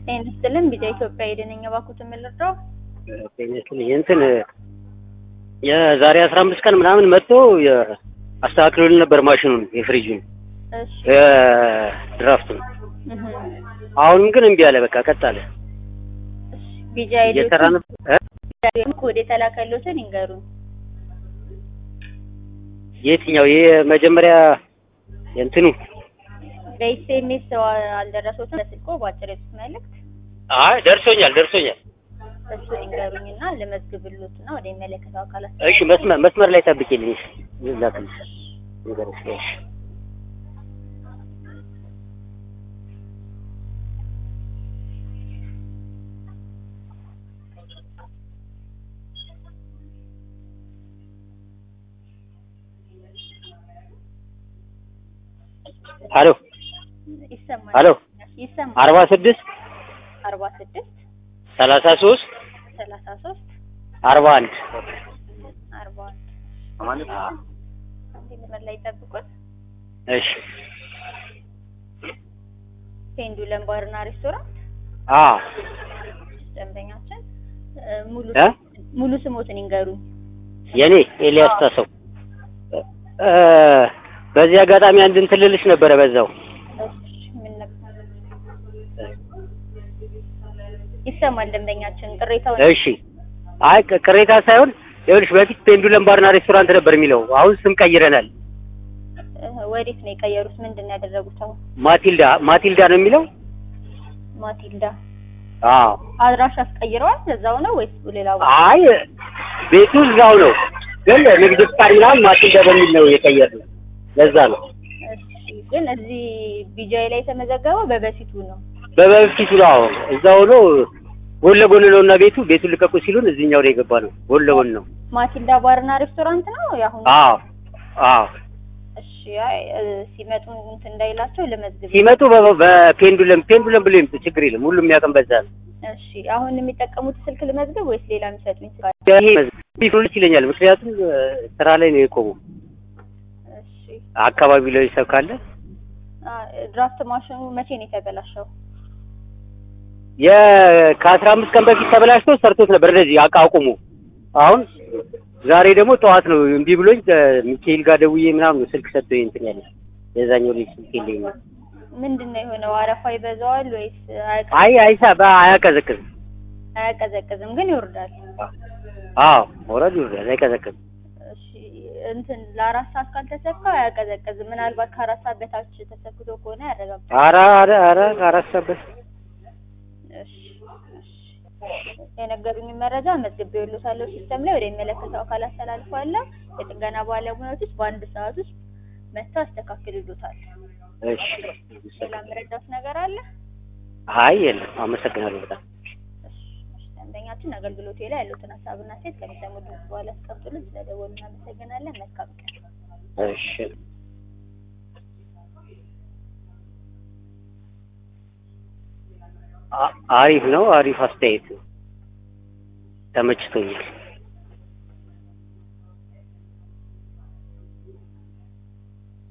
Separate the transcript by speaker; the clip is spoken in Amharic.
Speaker 1: ጤና ይስጥልን ቢጫ ኢትዮጵያ የደነኛ ባኩት የምልረዳው
Speaker 2: ይመስልኝ እንትን የዛሬ አስራ አምስት ቀን ምናምን መጥቶ አስተካክሎልን ነበር ማሽኑን የፍሪጁን
Speaker 1: እሺ
Speaker 2: ድራፍቱን።
Speaker 1: እህ
Speaker 2: አሁንም ግን እምቢ አለ። በቃ ቀጥ አለ።
Speaker 1: ቢጫ
Speaker 2: እየሰራ ነው እ?
Speaker 1: ኮድ የተላከሉትን ይንገሩን።
Speaker 2: የትኛው ይሄ መጀመሪያ የእንትኑ
Speaker 1: በኤስኤምኤስ አልደረሶትም። በስልኮ በአጭር የጽሁፍ መልእክት
Speaker 2: አይ ደርሶኛል ደርሶኛል።
Speaker 1: እሱን ይንገሩኝና ልመዝግብሎትና ወደ የሚመለከተው አካላት
Speaker 2: እሺ መስመር መስመር ላይ ጠብቂልኝ። እሺ ላክልሽ ንገረሽ። እሺ ሄሎ
Speaker 1: ይሰማል
Speaker 2: ሄሎ
Speaker 1: ይሰማል።
Speaker 2: አርባ ስድስት
Speaker 1: አርባ ስድስት
Speaker 2: ሰላሳ ሶስት
Speaker 1: ሰላሳ ሶስት
Speaker 2: አርባ አንድ
Speaker 1: አርባ አንድ አንድ መስመር ላይ ጠብቁት።
Speaker 2: እሺ
Speaker 1: ፔንዱለም ባርና ሬስቶራንት
Speaker 2: አ
Speaker 1: ደንበኛችን እ፣ ሙሉ
Speaker 2: እ?
Speaker 1: ሙሉ ስሞትን ይንገሩኝ።
Speaker 2: የኔ ኤልያስ ታሰው እ፣ በዚህ አጋጣሚ አንድ እንትን ልልሽ ነበረ በዛው
Speaker 1: እሺ ምን ነበር? ይሰማል ደንበኛችን ቅሬታውን
Speaker 2: እሺ አይ ቅ- ቅሬታ ሳይሆን ይኸውልሽ በፊት ፔንዱለም ባርና ሬስቶራንት ነበር የሚለው አሁን ስም ቀይረናል
Speaker 1: እ፣ ወዴት ነው የቀየሩት? ምንድን ነው ያደረጉት? አሁን
Speaker 2: ማቲልዳ ማቲልዳ ነው የሚለው
Speaker 1: ማቲልዳ
Speaker 2: አዎ
Speaker 1: አድራሻ አስቀይረዋል። እዛው ነው ወይስ ሌላ ቦታ?
Speaker 2: አይ ቤቱ እዛው ነው ግን ንግድ ፍቃድ ምናምን ማቲልዳ በሚል ነው የቀየርነው ለዛ ነው
Speaker 1: እሺ ግን እዚህ ቢጃይ ላይ የተመዘገበው በበፊቱ ነው።
Speaker 2: በበፊቱ ነው አዎ እዛው ነው ጎን ለጎን ነው እና ቤቱ ቤቱን ልቀቁ ሲሉን እዚህኛው ላይ የገባ ነው ጎን ለጎን ነው
Speaker 1: ማቲልዳ ባርና ሬስቶራንት ነው ያሁን።
Speaker 2: አዎ አዎ
Speaker 1: እሺ አይ እ፣ ሲመጡ እንትን እንዳይላቸው ለመዝግብ።
Speaker 2: ሲመጡ በ- በፔንዱለም ፔንዱለም ብሎ ይምጡ ችግር የለም ሁሉም የሚያውቅም በዛ ነው
Speaker 1: እሺ አሁን የሚጠቀሙት ስልክ ልመዝግብ ወይስ ሌላ የሚሰጡኝ ስልክ አለ?
Speaker 2: ይሄ ቢሉልሽ ይለኛል ምክንያቱም እ፣ ስራ ላይ ነው የቆሙ
Speaker 1: እሺ
Speaker 2: አካባቢ ላይ ሰው ካለ
Speaker 1: አ፣ ድራፍት ማሽኑ መቼ ነው የተበላሸው?
Speaker 2: የ ከአስራ አምስት ቀን በፊት ተበላሽቶ ሰርቶት ነበር እንደዚህ አቃ አቁሙ አሁን ዛሬ ደግሞ ጠዋት ነው እምቢ ብሎኝ እ፣ ሚካኤል ጋር ደውዬ ምናምን ነው ስልክ ሰጥቶኝ እንትን ያለ የዛኛው ልጅ ስልክ የለኝም
Speaker 1: ምንድን ነው የሆነው? አረፋ ይበዛዋል ወይስ አያቀ-
Speaker 2: አይ አይሳ አያቀዘቅዝም
Speaker 1: አያቀዘቅዝም? ግን ይወርዳል።
Speaker 2: አዎ መውረድ ይወርዳል አይቀዘቅዝም
Speaker 1: እሺ እንትን ለአራት ሰዓት ካልተሰካ አያቀዘቅዝም። ምናልባት ከአራት ሰዓት በታች ተሰክቶ ከሆነ ያረጋግጣል።
Speaker 2: ኧረ ኧረ ኧረ አራት ሰበት
Speaker 1: እሺ እሺ። የነገሩኝ መረጃ መዝግቤ ይሉታለሁ ሲስተም ላይ ወደ የሚመለከተው አካል አስተላልፋለሁ። የጥገና ባለሙያዎች ውስጥ በአንድ ሰዓት ውስጥ መጥተው ያስተካክሉታል።
Speaker 2: እሺ
Speaker 1: ሌላ መረዳት ነገር አለ?
Speaker 2: አይ የለም አመሰግናለሁ በጣም
Speaker 1: እሺ እሺ። ደንበኛችን አገልግሎቴ ላይ ያሉትን ሀሳብና ሴት ከሚሰሙ ድምጽ በኋላ ያስቀምጡልን። ስለደወሉ እናመሰግናለን። መልካም ቀን።
Speaker 2: እሺ አ- አሪፍ ነው አሪፍ አስተያየት ነው ተመችቶኛል